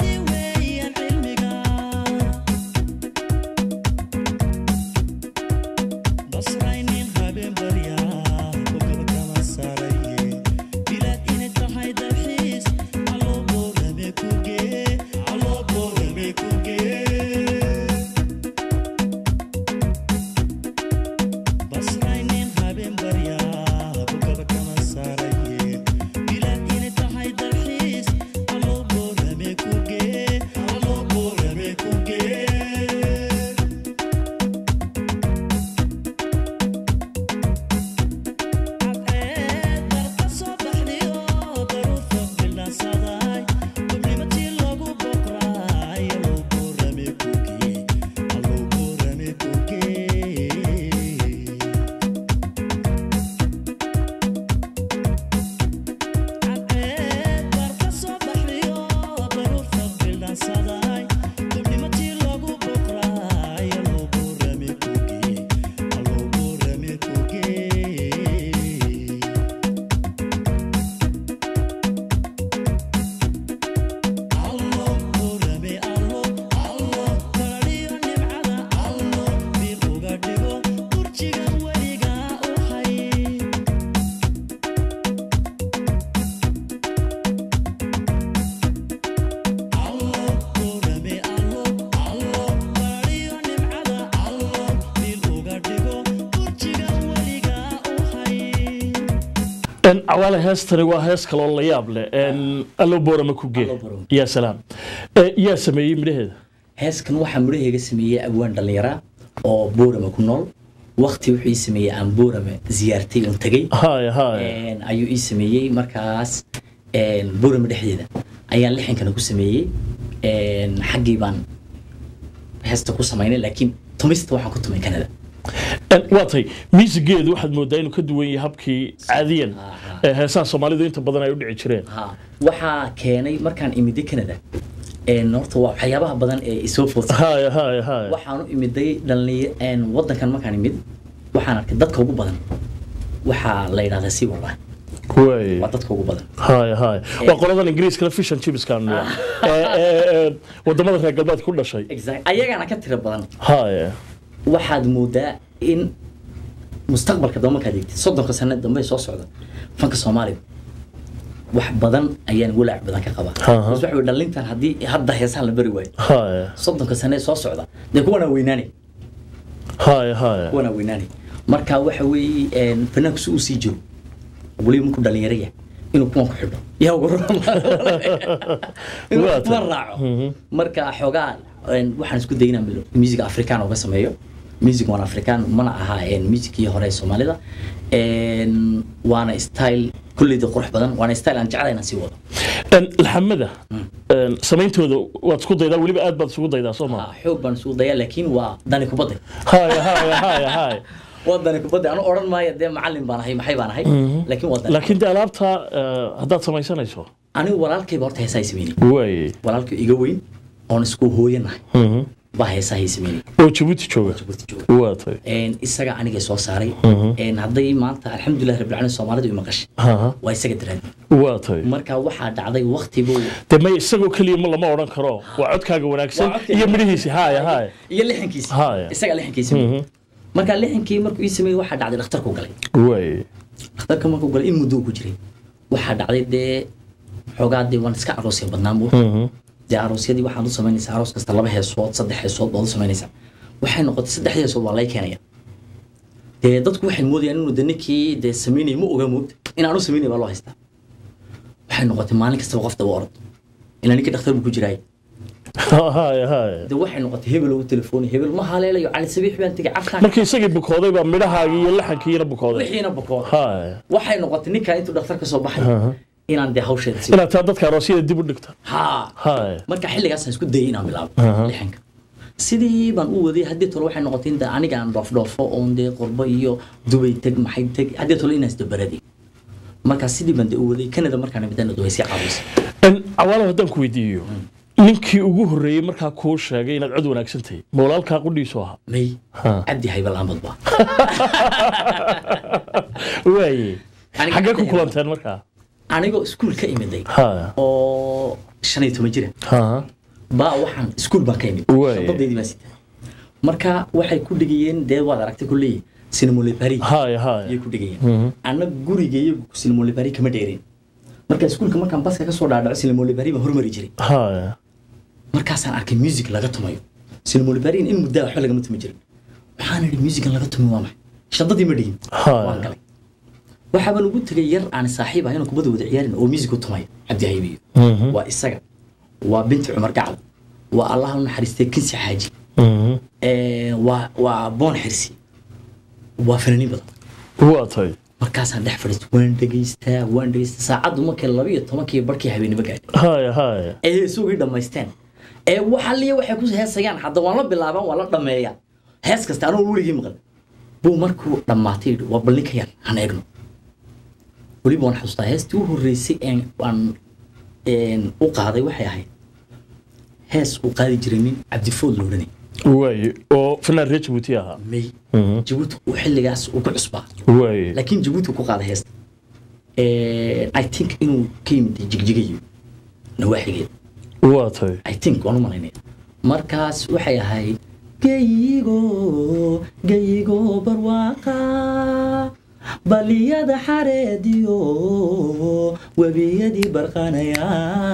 cawaale heestani waa hees kaloo la yaab leh allo boorama ku gee yaa salaam Eh, yaa sameeyey midhaheeda heeskan waxaa midhahayga sameeyey abwaan dhallinyara oo boorama ku nool wakti wuxuu ii sameeyey aan boorama ziyaartay oon tegey haya haya Een, ayuu ii sameeyey markaas een, boorama dhexdeeda ayaan lixankana ku sameeyey Een, xaggii baan heesta ku samaynay laakiin tumista waxaan ku tumay kanada En waa tahay miisigeedu waxaad moodaa inuu ka duwan yahay habkii caadiyan ee heesaha soomaalidu inta badan ay u dhici jireen Ha, waxaa keenay markaan imiday canada een, horta waa waxyaabaha badan ee isoo foodsa haya haya haya waxaan u imiday dhallinya een, wadankan markaan imid waxaan arkay dadka ugu badan waxaa la yidhahdaa si wallahi way waa dadka ugu badan haya haya waa qoladan ingiriiskana fish and chipskan wadamada reer galbeedka ku dhashay Exact- ayagana ka tiro badan haya waxaad moodaa in mustaqbalka dambe markaad eegtid soddonka sano dambe ee soo socda fanka soomaaliga wax badan ayaan walaac badan ka qabaa Aha. bas waxa wey dhalintan haddii hadda heesaha la bari waayo haya soddonka sano ee soo socda dee kuwanaa weynaanay haya haya kuwanaa weynaanay marka waxa weeye een, fanaanku si uu sii jiro weliba markuu dhalinyaro yahay inuu kuwan ku xidho yaa ugu raba inuu Waa kuwan tahay. raaco marka xoogaa een, waxaan isku dayay inaan bilo musiga afrikaan uga sameeyo music waan afrikaan mana aha een, musicii hore ee soomaalida Een, waana style kulleyda qurux badan waana style aan jeclahay inaan sii wado En laxamada en, samayntooda waad isku daydaa weliba aad baad isugu daydaa soo maa xoog baan isugu dayaa laakiin waa dani kubadda haya haya haya haya waa dani kubadda anu odhan maayo dee macallin baan ahay maxay baan ahay Mhm. laakiin waa dani laakiin de alaabta eh, haddaad samaysanayso anigu walaalkayba horta heesaa sameynay way walaalkay iga weyn oon isku hooyanahay Mhm. baa heesahay sameynay oo jabuuti jooga waa tahay Een, isaga aniga soo saaray Mhm. Een, hadday maanta alxamdulilah rabbilcaalamiin soomaalidu i maqashay Aha. waa isaga daraadi waa tahay marka waxaa dhacday waktigu de may isagoo keliya ma lama odhan karo waa codkaaga wanaagsan Waa codkayga iyo midhihiisi haya haya iyo lixankiisi Haya. isaga lixankii sameeyey marka lixankii markuu ii sameeyey waxaa dhacday dhakhtarku galay way dhakhtarka markuu galay in muddo ku jiray waxaa dhacday dee xoogaa dee waan iska aroosya badnaa muu Mhm. dee aroosyadii waxaad u samaynaysaa aroos kasta laba heesood saddex heesood baad u samaynaysaa waxay noqotay saddex heesood waa lay keenaya dee dadku waxay moodayaan inuu de ninkii dee samaynaya ma oga moogta in aan u samaynaya baa loo haystaa waxay noqotay maalin kastaba qof daba orod ilaa ninkii dhakhtar buu ku jiraay haya haya de waxay noqotay hebel ugu telefoonay hebel ma haleelayo cali sabiix baan tegay cabtaan markii isagii bukooday baa midhahaagii iyo laxankiina bukooday wixiina bukooda haya waxay noqotay ninkan intuu dhakhtar ka soo baxay Aha. inaan dee hawsheeda sii inaad taa dadka aroosyada dib u dhigta haa haya marka xilligaasaan isku dayay inaan bilaabo Aha. lixanka sidii baan u waday haddii tole waxay noqotay in dee aniga aan dhoofdhoofo oon dee qurbo iyo dubay teg maxay teg haddii tole inaan isdabaraday marka sidii baan dee u waday kanada markaan imidana way sii caawisay En, cawaalo haddaan ku weydiiyo ninkii ugu horreeyey markaa kuu sheegay inaad cod wanaagsan tahay ma walaalkaa qudhiisu ahaa may Ha. cabdi haybal ahmad ba waaye Aniga xaggee ku cabdi kulanteen markaa anigoo iskuul ka imiday haya oo shan iyo toban jira ha baa waxaan iskuul baan ka imid Waay. shabadaydii baa sita marka waxay ku dhigayeen dee waad aragtay kulley cinemole paris haya haya ayay ku dhigayeen Mhm. anna guriga iyagu cinemole paris kama dheereen marka iskuulka markaan baska kasoo dhaadhaco cinemole paris baan hormari jiray haya markaasaan arkay music laga tumayo cinemole paris in muddaa waxba lagama tumi jirin waxaan idhi musican laga tumi waa maxay shadadii ma dhigin Haa. waan galay waxaabaan ugu tegay yar aan saaxiib ahayn oo kubadda wada ciyaarin oo music u tumaya cabdi haybiyo Mhm. waa isaga waa binti cumar gacal waa allaha u naxariistay kinsi xaaji Mhm. Ee, waa waa boon xirsi waa fanaaniin badan waa tahay markaasaan dhex fadhiistay waan dhegaystaa waan dhegaystaa saacaddu markay laba iyo tobankii barkii habeenimo gaadhay haya haya ee heesugii dhammaysteen ee waxaliya waxay ku heesayaan hadda waan la bilaabaan waan la dhammeeyaa hees kasta anuu weligii maqal buu markuu dhammaatay yidhi waa balli ka yar han eegno weliba waan xasuustaa heestii u horreysay een aan een u qaaday waxay ahayd hees uu qaadi jiray nin cabdifood la odhanay waaye oo fanaan reer jabuuti ahaa may Mhm. jabuuti uu xilligaas uu ku cusbaa waaye laakiin jabuuti uu ku qaaday heesta i think inuu ka yimid jigjigayo nawaaxigeed waa tahay i think waan u malaynaya markaas waxay ahayd geyigo geyigo barwaaqa baliyada xareediyo webiyadii barqanaya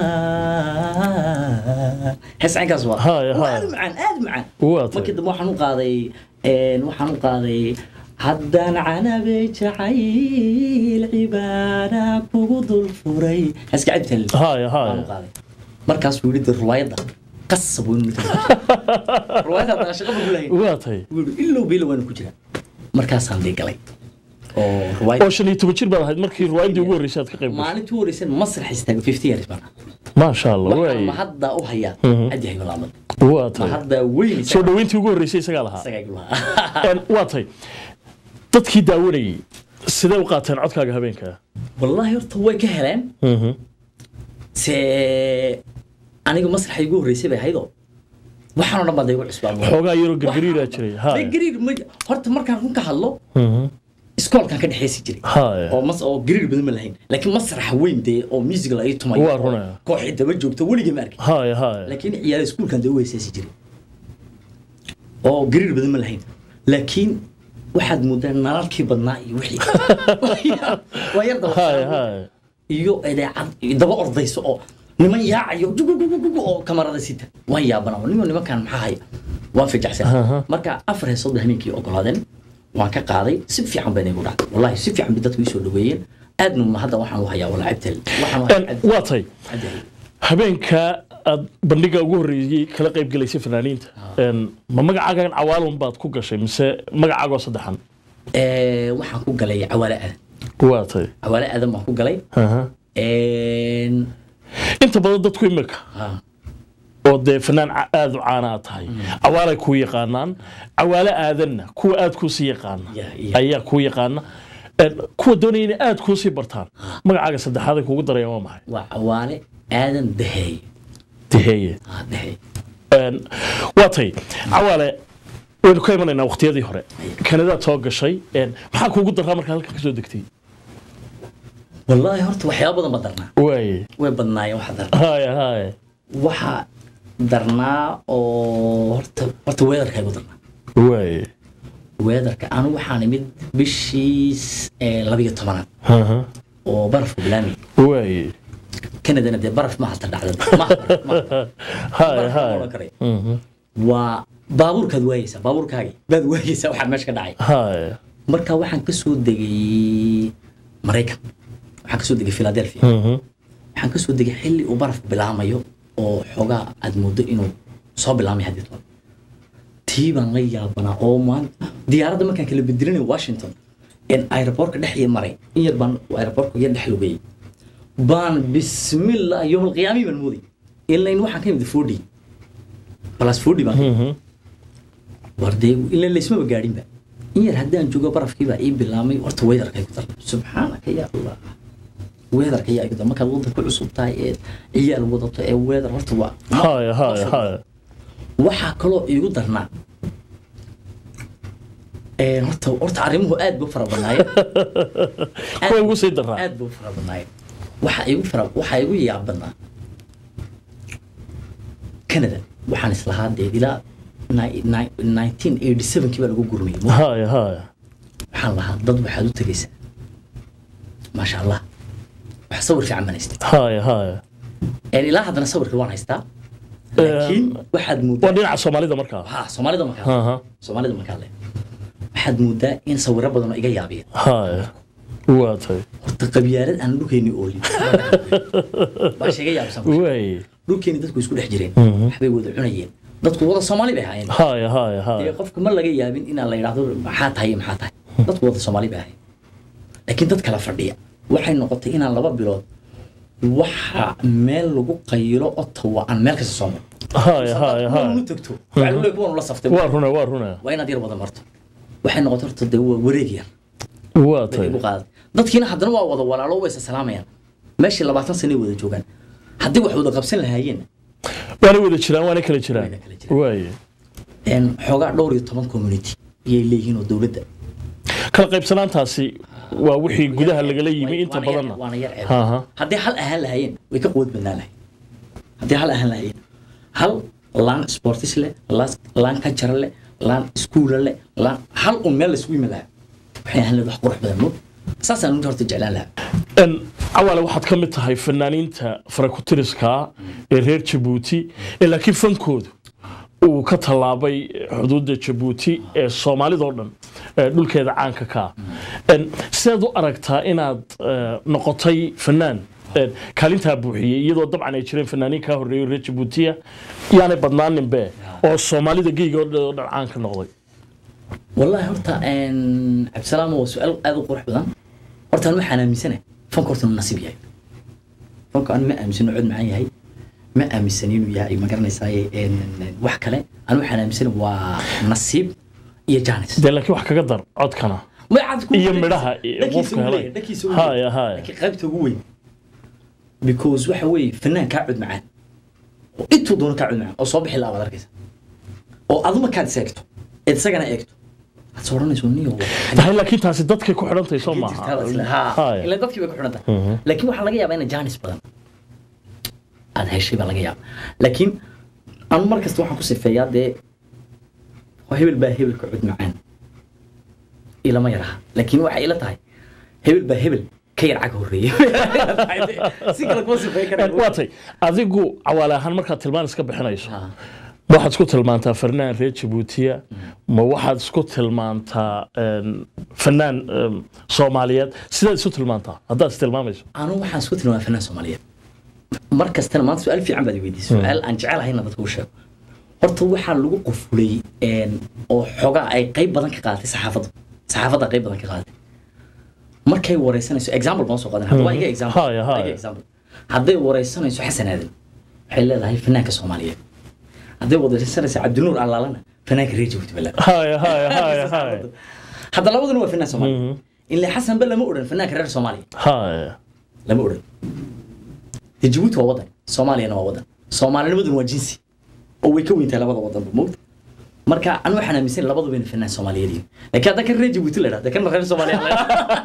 hees caynkaas waa Haya, waa haya. aad u macaan aad u macaan waa tahay markii dambe waxaan u qaaday een, waxaan u qaaday haddaan canabey jacayl cibaada kugu dul furay haska cabtan haya haya markaasuu yidhi de ruwaayadda qasab weynu ruwaayadda haddana shaqa ma gulahayn waa tahay wuu yidhi ilow biilo waanu ku jiraa markaasaan dee galay oo ruwaayad oo shan iyo toban jir baad ahayd markii ruwaayaddii ugu horreysay aad ka qayb gashay maalintii u horeysan masrax istaago fifty years baan maasha allah waxaan waay ma hadda u hayaa Mhm. cadyahay malaamad waa ma tahay hadda weyn soo dhoweyntii ugu horreysay isagaa lahaa isagaa igu lahaa Een, waa tahay dadkii daawanayay sidee u qaateen codkaaga habeenkaa wallaahi horta way ka heleen se aniga masraxa igu horreysay bay ahaydoo waxaan oo dhan baa da igu cusbaa xoogaa yaroo gargariiraa jiray haya gariir ma horta markaan run ka hadlo Mhm. iskoolkaan ka dhexeysi jiray haya oo mas oo gariir badan ma lahayn laakiin masraxa weyn dee oo music la ii tumayo Waa runaya. kooxii daba joogto weligii ma arkin haya haya laakiin ciyaar iskuulkan dee u heesaasi jiray oo gariir badan ma lahayn laakiin waxaad moodaa nalalkii badnaa iyo wixii waa yar daba haya haya iyo idaacad daba ordayso oo niman yaacayo jugugugugugu oo kamarada sita waan yaabana nimo nimankan maxaa haya waan fijacsan marka afar heesood bay habeenkii ogolaadeen waan ka qaaday si fiican bayna igu dhacday wallahi si fiican bay dadku ii soo dhaweeyeen aadna ma hadda waxaan u hayaa wala cabtel waxaan u hayaa Een, waa tahay habeenka aad bandhiga ugu horreeyey kala qayb galaysay fanaaniinta Een, ma magacaagan cawaalun baad ku gashay mise magacaagoo saddexan Eh, waxaan ku galay cawaale aadan waa tahay cawaale aadan baan ku galay Aha. Een, inta badan dadku imika ah, oo dee fanaan ca- aad u caana aad tahay cawaalay kuu yaqaanaan cawaale aadanna kuwa aad kuusii yaqaana Yeah, yeah. ayaa kuu yaqaana Een, kuwa doonaya inay aad kuusii bartaan magacaaga saddexaad ay kugu darayaan waa maxay waa cawaale aadan daheey tiheeye ah daheey Een, waa tay cawaale waynu ka imanaynaa waqtiyadii hore kanadaad soo gashay Een, maxaa kuugu daraa markaa halkan kasoo degtay wallaahi horta waxyaaba badan ba darnaa waaye way badnaayeen waxa darnaa haya haya waxa darnaa oo horta horta weedarka igu darnaa waaye weedarka anu waxaan imid bishii eh, labiyo tobanaad Aha. oo barafku bilaami waaye kanadana dee baraf ma halta dhacda ma haya Baraf ma haya oran karay. Mhm. waa baabuurkaad waayeysaa baabuurkaagi baad waayeysaa waxaa meesha ka dhacay haya marka waxaan ka soo degay maraykan waxaan ka soo degay philadelphia Mhm. waxaan ka soo degay xilli uu barafku bilaamayo oo xoogaa aad moodo inuu soo bilaamay haddii toban tii baan la yaabanaa oo maanta diyaaradda markaan kala bedelinay washington in aeroboortka dhex iyo maray in yar baan aeroboortka yar dhex lugayay baan bismillah yowmalqiyaamii baan mooday ilaa in waxaan ka imid fordy plus fordy baan ka imid. war dee ilaa laysmaba gaadhinba in yar haddaan joogo barafkiibaa ii bilaamay horta weedarkay ku darnay subxaanaka ya allah weedarka yaa igu dar markaad waddanka ku cusub tahay ee ciyaal wadato ee weedar horta waa haya haya haya waxaa kaloo iigu darnaa Een, horta horta arrimuhu aad buu fara badnaayeen kuwa ugu sii daraa aad buu fara badnaayeen waxaa igu fara waxaa igu yaab badnaa canada waxaan islahaa dee ilaa ni- ni- 1987 kii baa lagu gurmayay haya haya waxaan lahaa dad waxaad u tegaysaa maasha allah wax sawir fiican baan haystay haya haya Een, ilaa haddana sawirka waan haystaa laakiin waxaad moodaa waa dhinaca soomaalida markaa ha soomaalida markaa Aha. soomaalida markaa le waxaad moodaa in sawiro badan oo iga yaabiyeen haya waa tahay horta qabyaalad aan dhulkeeni oolin baa sheega yaabsan waaye dhulkeeni dadku isku dhex jireen Mhm. waxbay wada cunayeen dadku wada soomaali bay ahaayeen haya haya dee haya qofka ma laga yaabin inaan la yidhaahdo maxaa tahay iyo maxaa tahay dadku wada soomaali bay ahaayeen laakiin dad kala fadhiya waxay noqotay inaan laba bilood waxa meel lagu qayilo ottawa aan meel kasta soo maro haya haya kuwan haya u tagto waxaa lagu leeyahay kuwan ula saftay waa runa waa runa waa inaad yar wada marto waxay noqotay horta dee waa wareeg yar waa bay tahay igu qaaday dadkiina haddana waa wada walaalo way isa salaamayaan meeshii labaatan sano ay wada joogaan haddii wax wada qabsan lahaayeen waana wada jiraan waana kala jiraan waaye een, xoogaa dhowr iyo toban community ayay leeyihiin oo dowladda kala qaybsanaantaasi waa wixii gudaha lagala yimi inta waana yar- badanna waana yar ceeb. Aha. haddii hal ahaan lahaayeen way ka quwad badnaan lahayn haddii hal ahaan lahaayeen hal laan sportis leh laan- laan kajara leh laan iskuula leh laan hal un meel laisugu yimi lahaa waxay ahaan lahayd wax qurux badan mo saasaan ninka horta jeclaan lahaa Een, cawaale waxaad ka mid tahay fanaaniinta farakutiriska ee reer jabuuti ee laakiin fankoodu uu ka tallaabay xuduudda jabuuti ee soomaalidoo dhan eh, dhulkeeda caanka ka ah sidaad u aragtaa inaad eh, noqotay fanaan eh, kaalintaa buuxiyey iyadoo dabcan ay jireen fanaaniin kaa horreeyay reer jabuutiya yaanay badnaaninbe oo soomaalida geyga oo dhan oo dhan caan ka noqday والله horta een cabdisalaam waa su-aal aad u qurux badan horta aan waxaan aaminsanahay fanka horta inuu nasiib yahay fanka aan ma aaminsano cod macaan yahay ma aaminsan inuu yahay ma garanaysaa een wax kale aan waxaan aaminsanahay waa nasiib iyo jaanis dee laakiin wax kaga dar codkana Ma cad ku- iyo midhaha iyo dhakiisa qofka ugu helay weyn, dhakiisa ugu haya weyn. haya laakiin qaybta ugu weyn because waxa weeye fanaan kaa cod macaan oo intuu doono kaa cod macaan oo soo bixi laa baad arkaysa oo adu markaad is eegto eed isagana eegto aad soo odhanayso niyo tahay laakiin taasi dadkay ku xidhantahay soo maaha Haya. ila dadkii bay ku xidhan tahay Mhm. laakiin waxaa laga yaabaa ina jaanis badan aad heshay baa laga yaaba laakiin anu mar kasta waxaan ku sifeeyaa dee waa hebel baa hebelka cod macaan ilama yaraha laakiin waxay ila tahay hebel baa hebel ka yar cag horreeya si kale kuma sifeyn Eh, waa tay adigu cawaale ahaan markaad tilmaan iska bixinayso ma waxaad isku tilmaantaa fanaan reer jabuutiya ma waxaad isku tilmaantaa een, fanaan een, soomaaliyeed sidaad isu tilmaantaa haddaad istilmaamayso anu waxaan isku tilmaama fanaan soomaaliyeed mar kastana maanta su-aal fiican baad i weydiisay su-aal aan jecelahayna dadka u sheego horta waxaa lagu qufulay een, oo xogaa ay qayb badan ka qaadatay saxaafadda saxaafadda qayb badan ka qaadatay markay wareysanayso example baan soo qaadan hadda waa iga Mhm. example Haya, waa iga haya. example hadday wareysanayso xasan aadan waxay leedahay fanaanka soomaaliyeed hadday wareysanayso cabdinuur allaalana fanaanka reer jabuuti baa leedahay haya haya haya haya hadda labaduna waa fanaan soomaaliyeed ilaa xasanba lama odhan fanaanka reer soomaaliya haya lama odhan dee jabuuti waa wadan soomaaliyana waa wadan soomaalinimaduna waa jinsi oo way ka weyntahay labada wadanba mogta marka anu waxaan aaminsan labaduba ina fanaan soomaaliyeed yihiin laakiin hadda kan reer jabuuti la dhahda kana reer soomaaliya la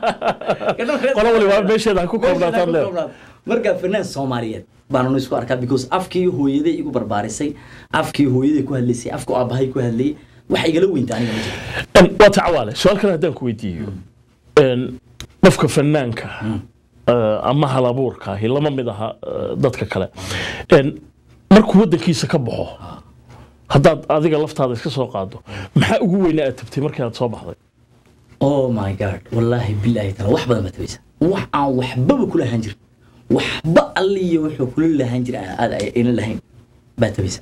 qolo waliba meesheeda ha ku koobnaataan leer marka fanaan soomaaliyeed baan anu isku arkaa because afkii hooyaday igu barbaarisay afkii hooyaday ku hadlaysay afku aabahay ku hadlayay wax igala weynta aniga ma jiro Een, waa ta cawaale su-aal kale haddaan ku weydiiyo een, qofka fanaanka eh, ama halabuurka ahi lama mid aha eh, dadka kale Een, markuu waddankiisa ka baxo haddaad adiga laftaada iska soo qaado maxaa ugu weynaa aad tabtay markii aad soo baxday oh my god wallaahi bilaahi taala wax badan baa tabaysa wax aan waxbaba kula ahaan jirin waxba alliyo wuxuu kula lahaan jira aad ayna lahayn baa tabaysa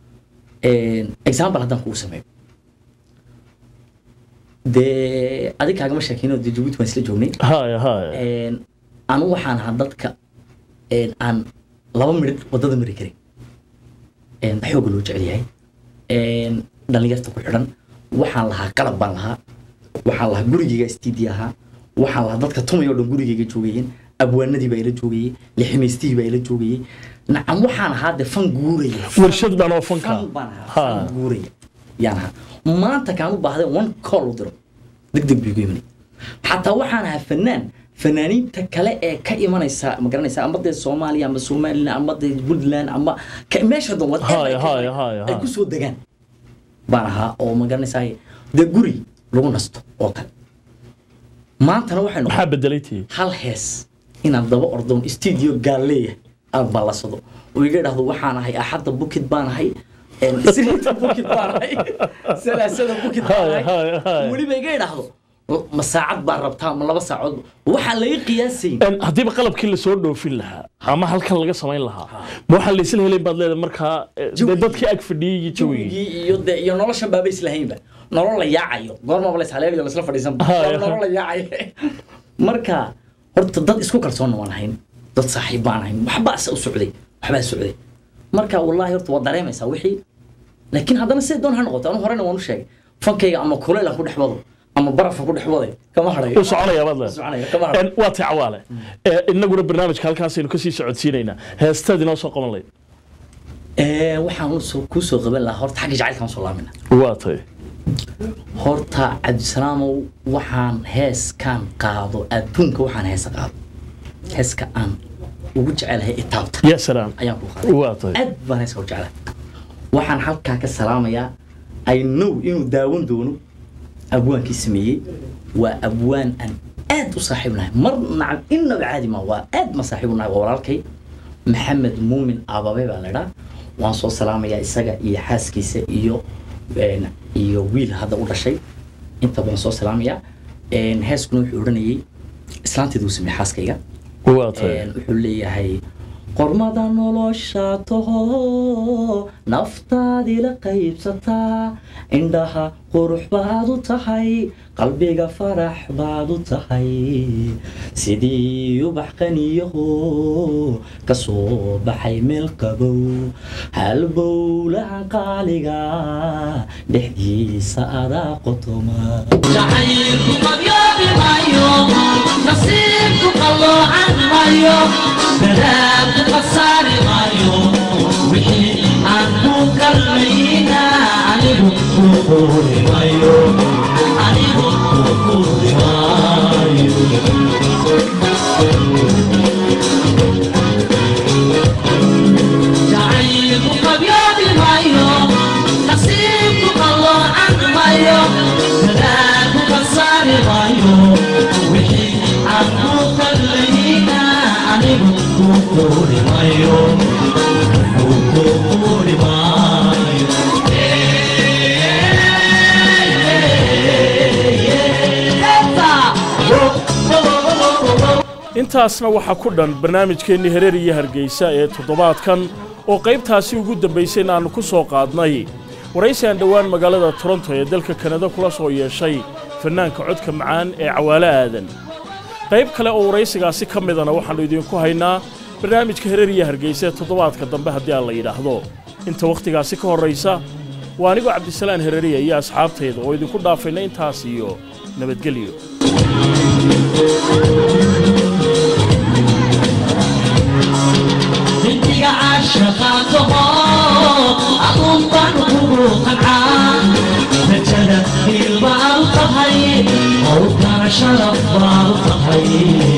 example haddaan kugu sameeyo dee adig kaagama sheekeyno dee jabuuti waan isla joognay haya haya anu waxaan ahaa dadka een, aan laba midhid wadada mari karin een, xooga loo jecel yahay een, dhallinyarta ku xidhan waxaan lahaa qalab baan lahaa waxaan lahaa gurigeyga stidi ahaa waxaan lahaa dadka tumay oo dhan gurigeyga joogayeen abwaanadii baa ila joogayey liximaystihii baa ila joogayey nacam waxaan ahaa de fan guuraya warshad baan oo fanka fan baan ahaa fan guuraya yaan ahaa maanta kaan u baahday one call u diro deg deg buu igu imanay xataa waxaan ahaa fanaan fanaaniinta kale ee ka imanaysa ma garanaysa ama dee soomaaliya ama somaliland ama dee puntland ama ka- meesha dan wad Haya, haya, haya, ay haya. kusoo degaan baan ahaa oo ma garanaysaa dee guri lagu nasto oo kale maantana waxay maxaa bedelay tii hal hees inaan daba ordoon studio gaaleeya aan ballasado oo iga dhahdo waxaan ahay axadda bukid baan ahay een, isniinta bukid baan ahay salaasada bukid baan Haya, haya, haya. ahay weliba iga idhaahdo ma saacad baan rabtaa ma laba saacood waxaan laga qiyaasayn Een, haddiiba qalabkii lasoo dhoofin lahaa ama halkan laga samayn lahaa ma waxaa laysla helayn baad leedahay markaa eh, dee dadkii ag fadhiyey iyo jawigii jawigii iyo de iyo noloshan baaba islahaynba nolol la yaacayo goormaba la ishaleelayo lasla fadhiisan Haya. nolol la yaacayo marka horta dad isku kalsoonna waan ahayn dad saaxiib baan ahayn waxbaa se u socday waxbaa socday marka wallaahi horta waa dareemaysaa wixii laakiin haddana siday doon ha noqoto anu horena waan u sheegay fankayga ama kuleyl aan ku dhex wado ama barafan ku dhex waday kama hadhayo u soconaya baad U soconaya, leedahay kama hadhayo Een, waa tii cawaale Eh, inaguna barnaamijka halkaasaynu kasii socodsiinaynaa heestaad inoo soo qaban layd Ee, waxaan usoo- kuu soo qaban lahaa horta xagga jacaylkaan soo laamina waa tay horta cabdisalaamow waxaan heeskaan qaado adduunka waxaan heesa qaado heeska aan ugu jecelahay itaabta ya salaam ayaan ku qaaday waa tay aad baan heeska u jecelahay waxaan halkaa ka salaamayaa i know inuu daawan doono abwaankii sameeyey waa abwaan aan aad u saaxiibnahay mar nacam innaba caadi ma waa aad ma saaxiibnahay waa walaalkay maxamed muumin ababe baa laydhaa waan soo salaamayaa isaga iyo xaaskiisa iyo een, iyo wiil hadda u dhashay inta badan soo salaamaya Een, heeskuna wuxuu odhanayay islaanteedu uu sameeyey xaaskayga waa tahay Een, wuxuu leeyahay qormada nolosha taho naftaadii la qaybsataa indhaha qurux baad u tahay qalbiga farax baad u tahay sidii ubax qaniyaho ka soo baxay meel qabow halbowlahan qaaliga dhexdiisa adaa qotoma jacaylku qabyoobi maayo nasiibku qalloocan maayo balaadku qasaari maayo wixii aan ku kalmayna anigu ku quuri maayo anigu ku quuri maayo jacaylku qabyoobi maayo nasiibku qalloocan maayo balaadku qasaari maayo wixii aan ku kalmayna anigu ku quuri maayo anigu ku quuri maayo intaasna waxaa ku dhan barnaamijkeennii hereer iyo hargeysa ee toddobaadkan oo qaybtaasi ugu dambaysay in aannu ku soo qaadnay waraysi aan dhowaan magaalada toronto ee dalka kanada kula soo yeeshay fannaanka codka macaan ee cawaale aadan qayb kale oo waraysigaasi ka midana waxaannu idinku haynaa barnaamijka hereer iyo hargeysa ee toddobaadka dambe haddii aan la yidhaahdo inta wakhtigaasi ka horraysa waa anigoo cabdisalaan hereriya iyo asxaabtayda oo idinku dhaafayna intaas iyo nabadgelyo bintiga caashaqaataho aduun baan kugu qancaa rajada ilma aad u tahay howlkana sharaf baad u tahay